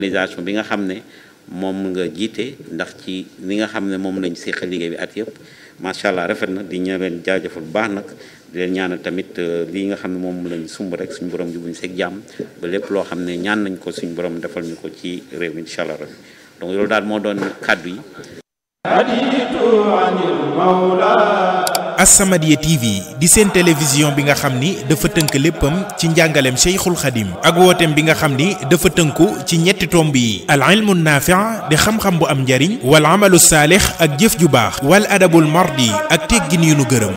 organisation bi nga xam ne moom nga jiite ndax ci li nga xam ne moom lañ séqal liggéey bi at yëpp macha allah rafet na di ñë leen jaajëfal bu baax nag di leen ñaanal tamit lii nga xam ne moom lañ sumb rek suñu borom jubuñ seeg jàmm ba lépp loo xam ne ñaan nañ ko suñu borom defal ñu ko ci réew mi incha allah rabbi donc loolu daal moo doon kàddu yi As-Samadiyya TV di seen télévision bi nga xam ni dafa tënk léppam ci njàngaleem Cheikhul Khadim ak wooteem bi nga xam ni dafa tënku ci ñetti tomb yi al ilmu naafi' di xam-xam bu am njariñ wal amalu saalix ak jëf ju baax wal adabul mardi ak teggin yu nu gërëm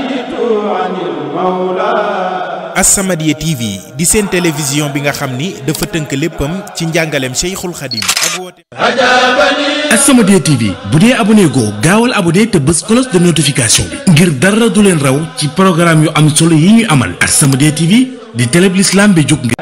As-Samadiyya TV di seen télévision bi nga xam ni dafa tënk léppam ci njàngaleem Cheikhul Khadim ak wooteem As-Samadiyya TV bu dee abonné goo gaawal abonné te bës cloche de notification bi ngir dara du leen raw ci programme yu am solo yi ñuy amal As-Samadiyya TV di télé bi l'islam bi jóg ngir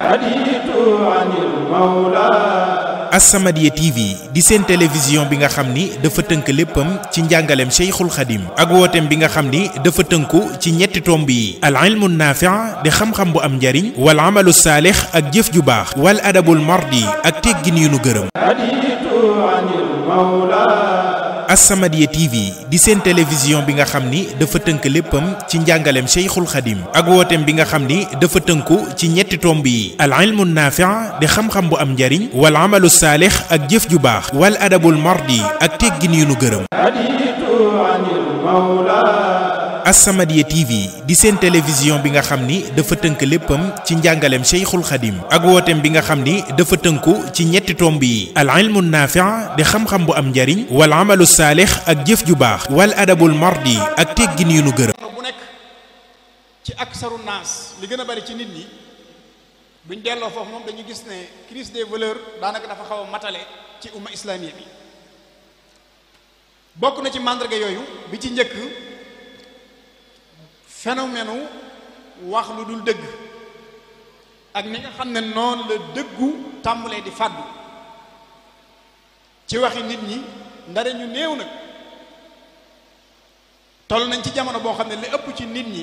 As-Samadiyya TV di seen télévision bi nga xam ni dafa tënk léppam ci njàngaleem Cheikhul Khadim ak wooteem bi nga xam ni dafa tënku ci ñetti tomb yi al ilmu naafi' di xam-xam bu am njariñ wal amalu saalix ak jëf ju baax wal adabul mardi ak teggin yu nu gërëm As-Samadiyya TV di seen télévision bi nga xam ni dafa tënk léppam ci njàngaleem Cheikhul Khadim ak wooteem bi nga xam ni dafa tënku ci ñetti tomb yi al ilmu naafi' di xam-xam bu am njariñ wal amalu saalix ak jëf ju baax wal adabul mardi ak teggin yu nu gërëm As-Samadiyya TV di seen télévision bi nga xam ni dafa tënk léppam ci njàngaleem Cheikhul Khadim ak wooteem bi nga xam ni dafa tënku ci ñetti tomb yi al ilmu naafi' di xam-xam bu am njariñ wal amalu saalix ak jëf ju baax wal adabul mardi ak teggin yu nu gërëm bu nekk ci aksaru naas li gën a bari ci nit ñi buñ delloo foofu moom dañu gis ne crise des valeurs daanaka dafa xaw a matale ci umma islamiya bi bokk na ci màndarga yooyu bi ci njëkk phénomène wax lu dul dëgg ak ni nga xam ne noonu la dëggu tàmbalee di fàddu ci waxi nit ñi ndare ñu néew nag toll nañ ci jamono boo xam ne li ëpp ci nit ñi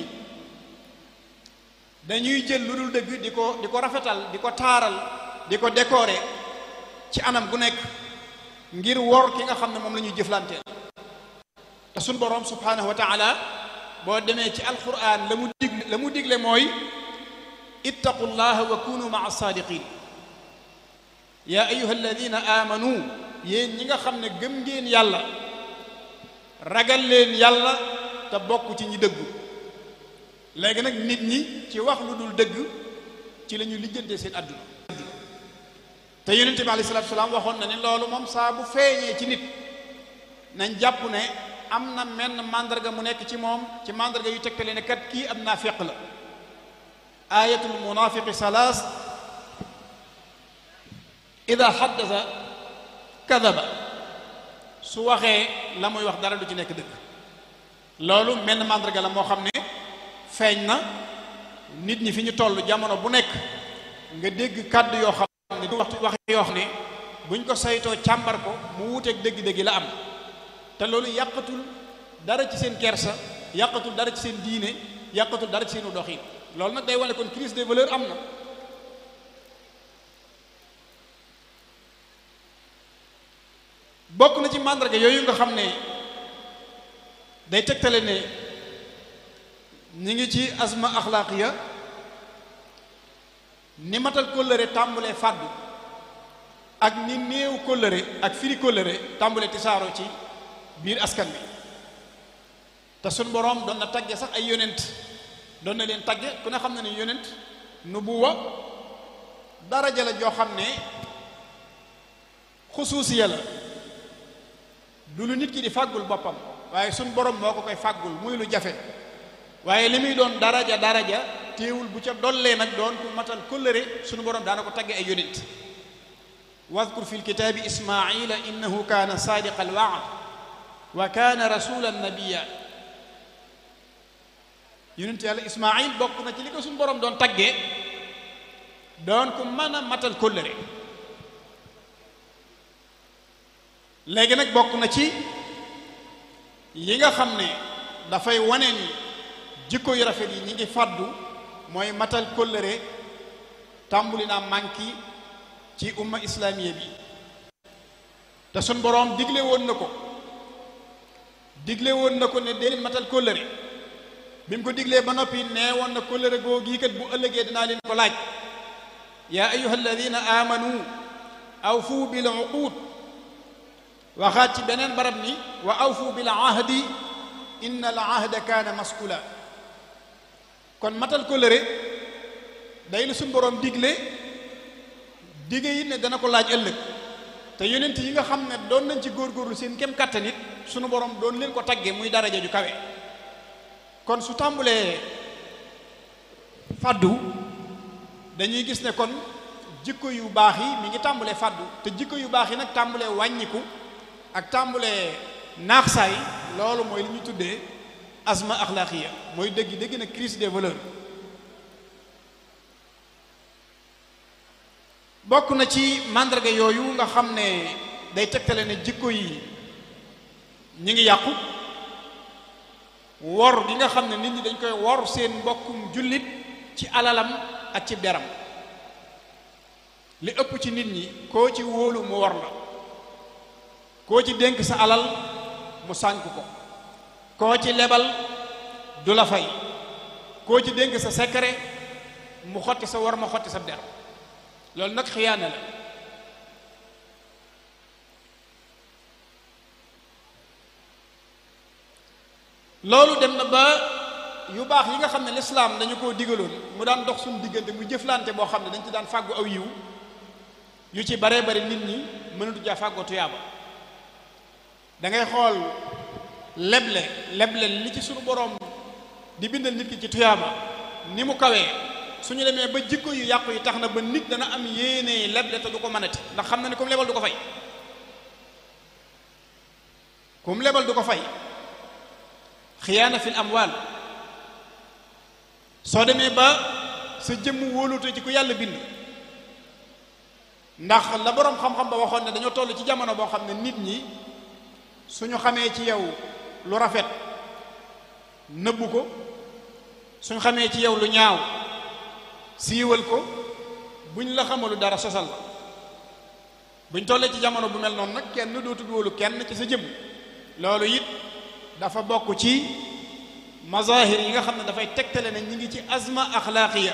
dañuy jël lu dul dëgg di ko di ko rafetal di ko taaral di ko décorer ci anam gu nekk ngir wor ki nga xam ne moom la ñuy jëflanteel te suñ boroom subhanahu wa taala boo demee ci alquran la mu digle la mu digle mooy ittaqullaha wa kunu maa saadiqin yaa ayuha alladina amanu yéen ñi nga xam ne gëm ngeen yàlla ragal leen yàlla te bokk ci ñi dëggu léegi nag nit ñi ci wax lu dul dëgg ci la ñu lijjantee seen àdduna te yonente bi alayhi salaatu salaam waxoon na ni loolu moom saa bu feeñee ci nit nañ jàpp ne am na menn mandarga mu nekk ci moom ci mandarga yu tegtale ne kat kii ab naafiq la ayatul munafiqi salaas ida xaddasa kadaba su waxee la muy wax dara du ci nekk dëgg loolu menn mandarga la moo xam ne feeñ na nit ñi fi ñu toll jamono bu nekk nga dégg kàddu yoo xam ne du wax wax yoo xam ne buñ ko saytoo càmbar ko mu wuteeg dëgg-dëgg la am te loolu yàqatul dara ci seen kersa yàqatul dara ci seen diine yàqatul dara ci seenu doxin loolu nag day wane kon crise des valeurs am na bokk na ci màndarga yooyu nga xam ne day tegtale ne ñi ngi ci asma axlaaqiya ni matal kóllëre tàmbulee fàddu ak ni néew kóllëre ak firi kóllëre tàmbulee tisaaroo ci biir askan bi te suñ boroom doon na tagge sax ay yonent doon na leen tagge ku ne xam na ne yonent nubuwa daraja la joo xam ne xusuusiya la du lu nit ki di fàggul boppam waaye suñ borom moo ko koy fàggul muy lu jafe waaye li muy doon daraja daraja téewul bu ca dollee nag doon ku matal kóllëre suñu borom daana ko tagge ay yonent wadkur fi lkitaabi ismaila innahu kaana saadiqa alwaad wa kaana rasulan nabiya yonent yàlla ismail bokk na ci li ko suñu borom doon taggee doon ku mën a matal kóllëre léegi nag bokk na ci yi nga xam ne dafay wane ni jikko yu rafet yi ñi ngi fàddu mooy matal kóllëre tàmbuli naa manki ci umma islamiya bi te sun boroom digle woon na ko digle woon na ko ne dee leen matal kóllëre bi mu ko diglee ba noppi nee woon na kóllëre googu yi kat bu ëllëgee dinaa leen ko laaj yaa ayuha alladina amanu awfu bil uqud waxaat ci beneen barab ni wa awfu bil ahdi inna al ahda kaana mas'ula kon matal kóllëre day lu suñ boroom digle dige yi ne dana ko laaj ëllëg te yonent yi nga xam ne doon nañ ci góorgóorlu seen kem kàttan it sunu boroom doon leen ko tagge muy daraja ju kawe kon su tàmbulee faddu dañuy gis ne kon jikko yu baax yi mi ngi tàmbulee faddu te jikko yu baax yi nag tàmbulee wàññiku ak tàmbulee naax saay loolu mooy li ñuy tuddee asma axlaaqiya mooy dëgg dëgg na crise des valeurs bokk na ci màndarga yooyu nga xam ne day tegtale ne jikko yi ñi ngi yàqu wor gi nga xam ne nit ñi dañ koy wor seen mbokkum jullit ci alalam ak ci deram li ëpp ci nit ñi koo ci wóolu mu wor la koo ci dénk sa alal mu sànk ko koo ci lebal du la fay koo ci dénk sa secret mu xotti sa war ma xotti sa der loolu nag xiyaana la loolu dem na ba yu baax yi nga xam ne lislaam dañu koo digaloon mu daan dox suñu diggante mu jëflante boo xam ne dañ ci daan fàggu aw yiw yu ci baree bari nit ñi mënatu jaa fàggoo tuyaaba da ngay xool leble leble li ci suñu boroom di bindal nit ki ci tuyaaba ni mu kawee suñu demee ba jikko yu yàqu yi tax na ba nit dana am yéene leble te du ko mënati ndax xam na ne comme lebal du ko fay comme lebal du ko fay xiyaana fil amwaal soo demee ba sa jëmm wóolute ci ku yàlla bind ndax la boroom xam-xam ba waxoon ne dañoo toll ci jamono boo xam ne nit ñi suñu xamee ci yow lu rafet nëbbu ko suñu xamee ci yow lu ñaaw siiwal ko buñ la xamalu dara sosal la buñ tollee ci jamono bu mel noonu nag kenn dootul wóolu kenn ci sa jëmm loolu it dafa bokk ci mazahir yi nga xam ne dafay tegtale ne ñi ngi ci azma axlaaqiya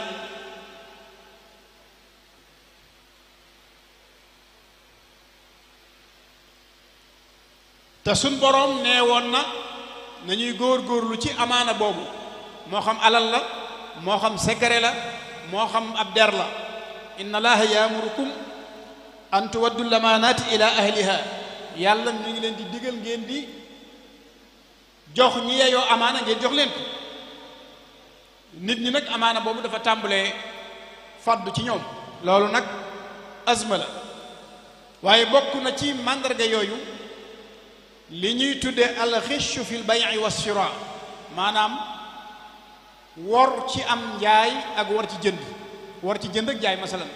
te suñ boroom nee woon na nañuy góor-góorlu ci amaana boobu moo xam alal la moo xam secret la moo xam ab der la inna allaha yaamurukum an tuwaddu lamaanaati ila ahliha yàlla mi ngi leen di digal ngeen di jox ñi yeyoo amaana ngeen jox leen ko nit ñi nag amaana boobu dafa tàmbalee faddu ci ñoom loolu nag azma la waaye bokk na ci màndarga yooyu li ñuy tudde alxishu fi l bay'i wa shira maanaam wor ci am njaay ak war ci jënd war ci jënd ak jaay masalan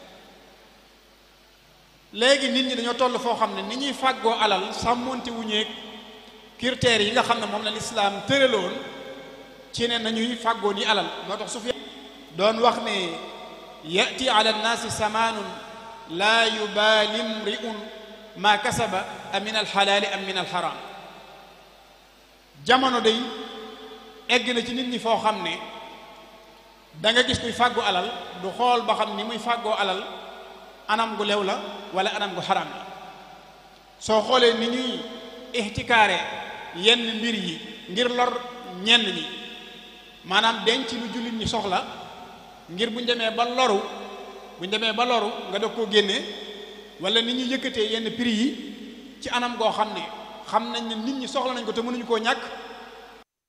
léegi nit ñi dañoo toll foo xam ne ni ñuy fàggoo alal sàmmonte wuñeeg critères yi nga xam ne moom la lislaam tëraloon ci ne nañuy fàggoo ni alal moo tax Sufyaan doon wax ne yati ala nnaasi samaanun laa yubaali mri'un maa kasaba a min alxalaali am min alxaraam jamono day egg na ci nit ñi foo xam ne da nga gis kuy fàggu alal du xool ba xam ni muy fàggoo alal anam gu lew la wala anam gu xaraam la soo xoolee ni ñuy ixtikaare yenn mbir yi ngir lor ñenn ñi maanaam denc lu jullit ñi soxla ngir buñ demee ba loru buñ demee ba loru nga dog koo génne wala ni ñuy yëkkatee yenn prix yi ci anam goo xam ne xam nañ ne nit ñi soxla nañ ko te mënuñu koo ñàkk